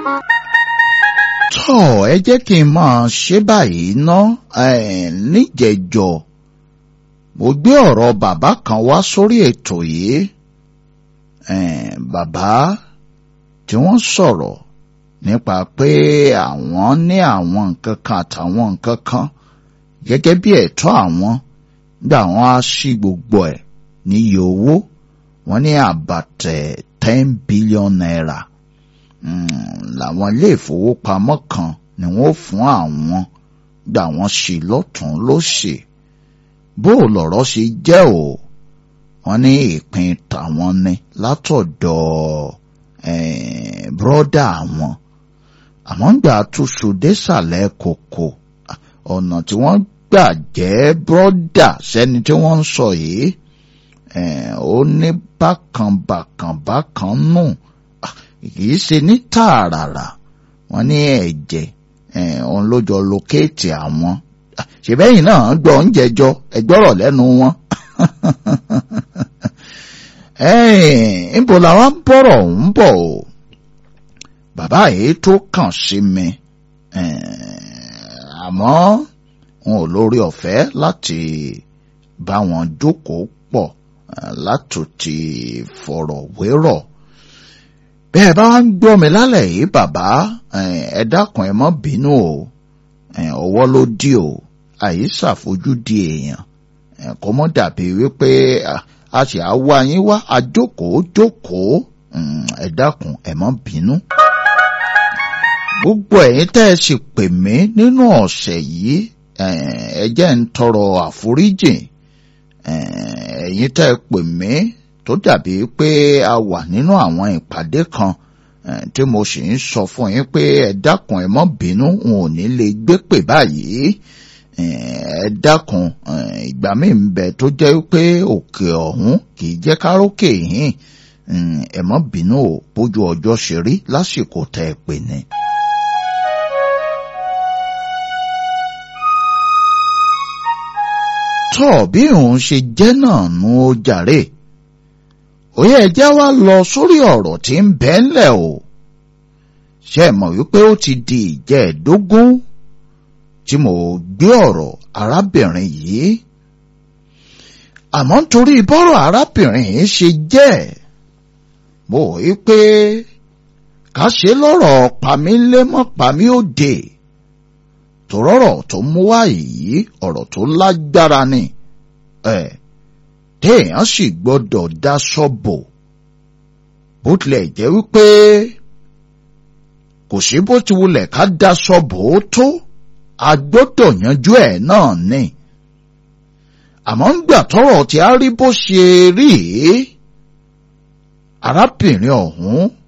tọ́ ẹ jẹ́ kí n máa ṣe báyìí ná níjẹ̀jọ mo gbé ọ̀rọ̀ bàbá kan wá sórí ètò yìí bàbá tí wọ́n sọ̀rọ̀ nípa pé àwọn ní àwọn nǹkan kan àtàwọn nǹkan kan gẹ́gẹ́ bí ẹ̀tọ́ àwọn gbà wọ́n á sí gbogbo ẹ̀ níye owó wọ́n ní àbàtẹ̀ ten billion naira làwọn ilé ìfowópamọ́ kan ni wọ́n fún àwọn gbà wọ́n sí lọ́tún lósì bó lọ̀rọ̀ ṣe jẹ́ o wọ́n ní ìpín tàwọn ni látọ̀dọ̀ bírọ́dà àwọn àmọ́ ń gbà túṣu désàlẹ̀ kòkò ọ̀nà tí wọ́n gbà jẹ́ bírọ́dà sẹ́ni tí wọ́n ń sọ yìí ó ní bákan bákan bákan nù kìí ṣe ní tààràrà wọ́n ní ẹ̀jẹ̀ òun ló jọ lókèètì àwọn ṣèbẹ́yìn náà gbọ́ ń jẹjọ ẹgbọ́rọ̀ lẹ́nu wọn níbo làwọn bọ̀rọ̀ ń bọ̀ o bàbá yìí tó kàn sí mi àmọ́ wọn ò lórí ọ̀fẹ́ láti bá wọn jókòó pọ̀ látòtí fọ̀rọ̀ wérọ̀ bẹ́ẹ̀ bá ń gbọ́ mi lálẹ́ yìí bàbá ẹ dákun ẹ má bínú o ọwọ́ ló dí o àyè ṣàfojúdi èèyàn kò mọ́ dàbí wípé a sì á wá yín wá àjókòó jókòó ẹ dákun ẹ má bínú. gbogbo ẹ̀yin tẹ́ ẹ sì pè mí nínú ọ̀sẹ̀ yìí ẹ jẹ́ ń tọrọ àforíjìn ẹ̀yin tẹ́ ẹ pè mí tó dàbí pé a wà nínú àwọn ìpàdé kan tí mo sì ń sọ fún yín pé ẹ dákun ẹ má bínú n ò ní lè gbé pè báyìí ẹ dákun ìgbà míì ń bẹ tó jẹ́ pé òkè ọ̀hún kì í jẹ́ kárókè yín ẹ má bínú o bójú ọjọ́ ṣe rí lásìkò tẹ́ ẹ pè ní. tọ́ bí òun ṣe jẹ́ náà nu ó jàre òye ẹ̀jẹ̀ wa lọ sórí ọ̀rọ̀ tí ń bẹ ńlẹ̀ o ṣe mọ̀ wípé ó ti di ìjẹ́ẹ̀dógún tí mo gbé ọ̀rọ̀ arábìnrin yìí àmọ́ nítorí bọ́rọ̀ arábìnrin yìí ṣe jẹ́ mo wí pé ká ṣe lọ́rọ̀ pamílémọ́ pamí òde tòrọ̀rọ̀ tó mú wá yìí ọ̀rọ̀ tó lágbára ni ẹ̀ téèyàn sì gbọ́dọ̀ dá sọ́bò bó tilẹ̀ jẹ́ wípé kò sí bó ti wulẹ̀ ká dá sọ́bò ó tó a gbọ́dọ̀ yanjú ẹ̀ náà ni àmọ́ ń gbà tọ́rọ̀ tí a rí bó ṣe rí arábìnrin ọ̀hún